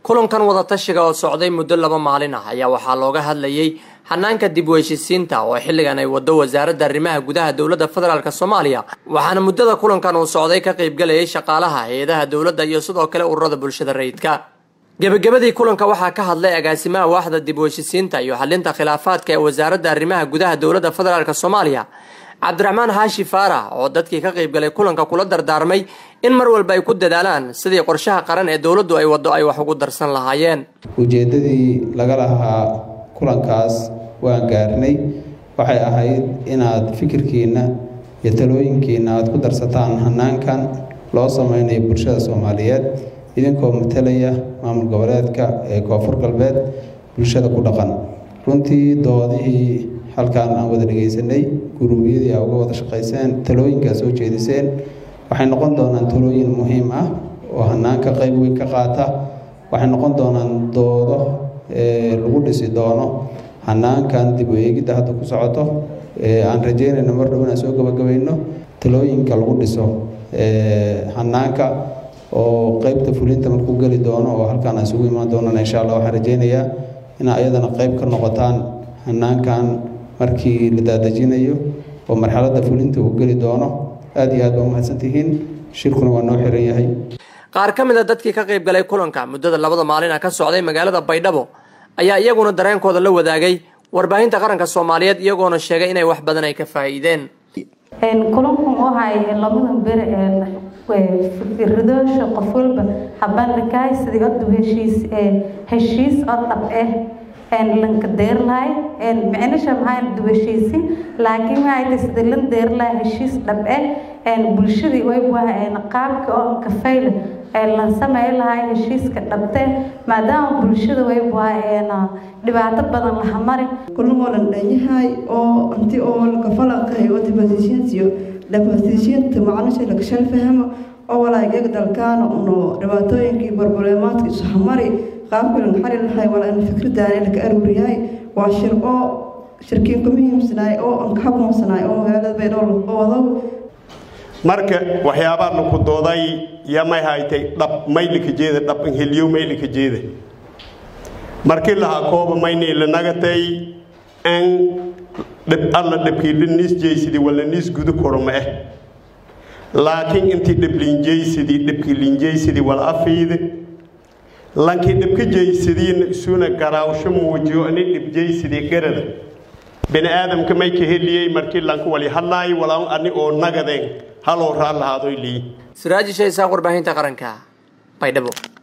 kulankan wadatashiga oo socday muddo laba maalin ah ayaa waxaa looga hadlayay hanaanka dib u heshisiinta oo xilligan ay wado wasaaradda arrimaha gudaha dowladda federaalk soomaaliya waxaana muddada kulankan uu socday ka qaybgalayay shaqaalaha hay-adaha dowladda iyo sidoo kale ururada bulshada rayidka gebagabadii kulanka waxaa ka hadlay agaasimaha waaxda dib u heshisiinta iyo xalinta khilaafaadka ee wasaaradda arrimaha gudaha dowladda federaalk soomaaliya cabdiraxmaan xaashi faarax oo dadkii ka qaybgalay kulanka kula dardaarmay in mar walba ay ku dadaalaan sidii qorshaha qaran ee dowladdu ay waddo ay wax ugu darsan lahaayeen ujeeddadii laga lahaa kulankaas waan gaarnay waxay ahayd inaad fikirkiinna iyo talooyinkiinna aad ku darsataan hanaankan loo sameynayo bulshada soomaaliyeed idinkoo matalaya maamul goboleedka ee koonfur galbeed bulshada ku dhaqan runtii doodihii halkaan aan wada dhegaysanay guruubyadii aa uga wada shaqayseen talooyinkaa soo jeediseen waxay noqon doonaan talooyin muhiim ah oo hanaanka qayb weyn ka qaata waxay noqon doonaan doodo lagu dhisi doono hanaankan dib u eegidda hadda ku socoto aan rajeynayno mar dhow inaan soo gabagabayno talooyinka lagu dhiso hanaanka oo qeybta fulinta markuu geli doono oo halkaan aan isugu imaan doonana insha allah waxaan rajeynayaa inaa iyadana qeyb ka noqotaan hanaankan markii la daadejinayo oo marxaladda fulinta uu geli doono aada iyo aad baa umahadsantihiin shirkuna waa noo xiran yahay qaar ka mid a dadkii ka qayb galay kulanka muddada labada maalin ah ka socday magaalada baydhabo ayaa iyaguna dareenkooda la wadaagay warbaahinta qaranka soomaaliyeed iyagoona sheegay inay wax badan ay ka faa'iideen kulankan waxay labada bere fikradoosha qof walba habandhigay sidii hadda heshiis heshiis oo dhab ah lanka deerlahay micnisha maxaa dib heshiisi laakiin waxay tahay sidii lan deerlahay heshiis dhab ah bulshadii way waa qaabka oo kafayla la samey lahay heshiiska dhabte maadaama bulshada way waa dhibaato badan laha mari kulagoo dhan dhanyahay oo anti oo lakafalanqahay oo dibasishiintiyo dhabasishiinta macnisha lakashal fahmo oo walaagag dalkaana uno dhibaatooyinkii barbuleemaadka isuhamari qaabkalan xali lahay walaa in fikradaan laka aruuriyahay waa shir oo shirkiin ku muhiimsanaay oo aan ka habmoonsanaay oo magaalada baydhabo oo wadow marka waxyaabaa laku dooday yamay haytay dhab maylika jeeda dhab heliyo maylika jeeda markii lahaa kooba maynii lanagatay an dhib alla dhibkii niis jeysidii wala niis gudu koro ma eh laakiin intii dhib linjeysidii dhibkii linjeysidii wala afiide lankii dhibka jeysadiina isuna garaawsho muujiyo ani dhibjeysidii garada bini aadamka may ka heliyey markii lanku wali hadlaayo walaa ani oo nagadeen haloo raal lahaadoy lii siraaji shaysaaq warbaahinta qaranka baydhabo